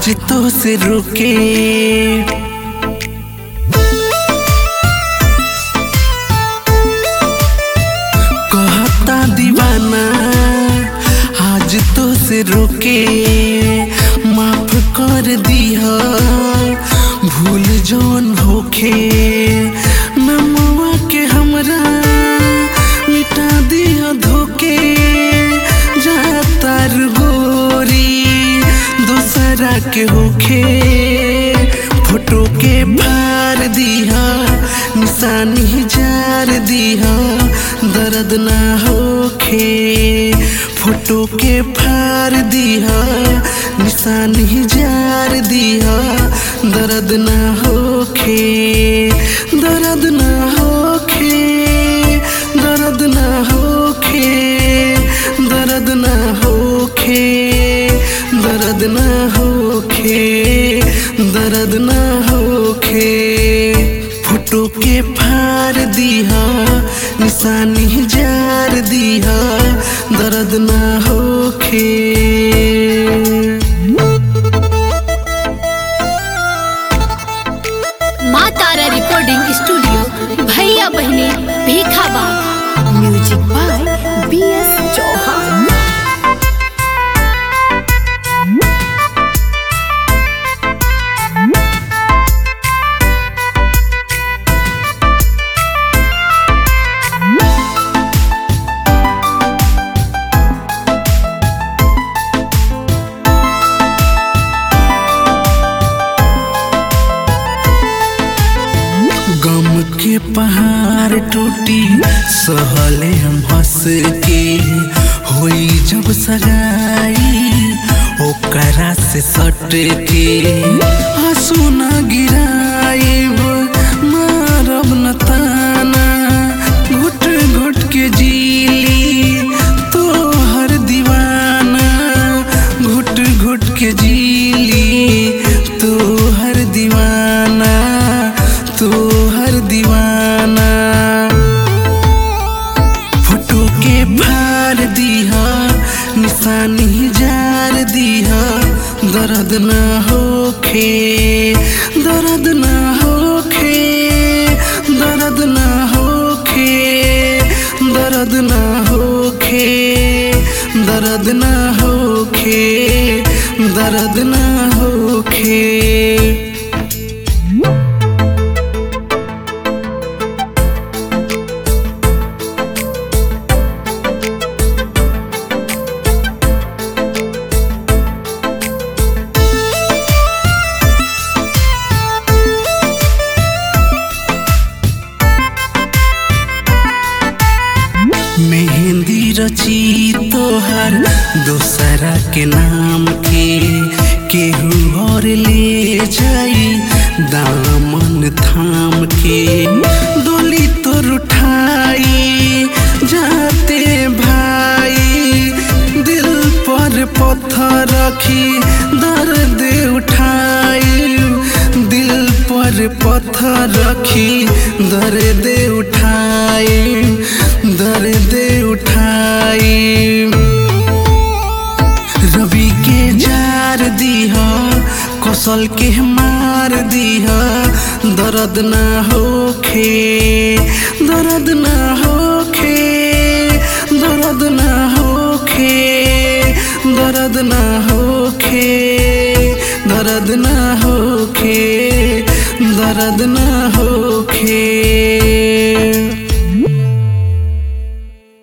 आज तो से रुके कहता दीवाना आज तो से रुके माफ कर दिया भूल जौन होखे नमवा के हमरा मिटा दिया धोके जातार गोरी दूसरा के होखे फोटो के फार दिया निशानी जार दिया दर्द ना होखे फोटो के फार दिया निशानी जार दिया दर्द ना होखे दर्द ना होखे दर्द ना होखे दर्द ना होखे दर्द ना होखे दर्द ना होखे फोटो के फार दिया निशानी जार दिया दर्द ना होखे माँ तारा रिकॉर्डिंग स्टूडियो भैया बहने भीखा बाग music by B S Chauhan गम के पहाड़ टूटी सहले हम हंस के होई जब सगाई ओकरा से सट के आंसू न गिराइब मारब न ताना घुट घुट के जीली तो हर दीवाना घुट घुट के जीली तो हर दीवाना तो हर दीवाना फोटो के फार दिया निशानी जार दिया दर्द ना होखे दर्द ना होखे दर्द ना होखे दर्द ना होखे दर्द ना होखे दर्द ना होखे मेहंदी रची तोहर दोसरा के नाम के केहू और ले जाई दामन थाम के डोली तोर उठाई जाते भाई दिल पर पत्थर रखी दर्द उठाई दिल पर पत्थर रखी दर्द उठाई दर्द उठाई रवि के जार दिया कौशल के मार दिया दर्द ना होखे दर्द ना होखे दर्द ना होखे दर्द ना होखे दर्द ना होखे दर्द ना होखे